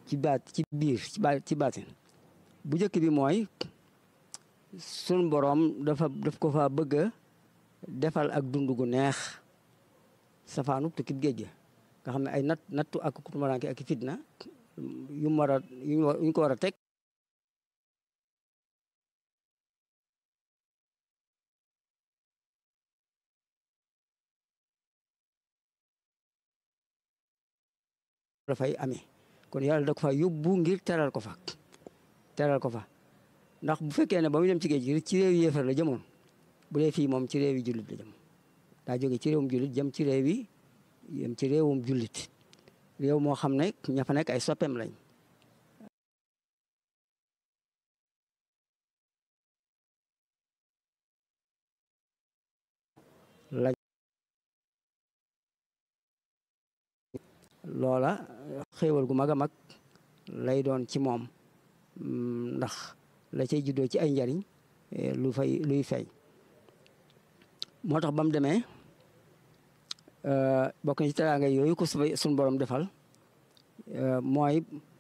ci baat ci biir ci baat ci baatin bu njëkk bi mooy sun boroom dafa daf ko fa bëgg a defal ak dund gu neex safaanu tukkib géej ga nga xam ne ay natt nattu ak tumuraanke ak fitna yu mu war a yu ñu ko war a teg dafay amee kon yàlla da ko fa yóbbu ngir teral ko fa teral ko fa ndax bu fekkee ne ba mu dem ci géej gi ci réew yéefar la jëmoon bu dee fii moom ci réew yi jullit la jëm daa jóge ci réewum jullit jëm ci réew yi jëm ci réewum jullit réew moo xam ne ña fa nekk ay soppeem lañ lañ loola xéewal gu mag a mag lay doon ci moom ndax la cay juddoo ci ay njariñ lu fay luy fay moo tax ba mu demee bokk na ci teraanga yooyu ko suñ borom defal mooy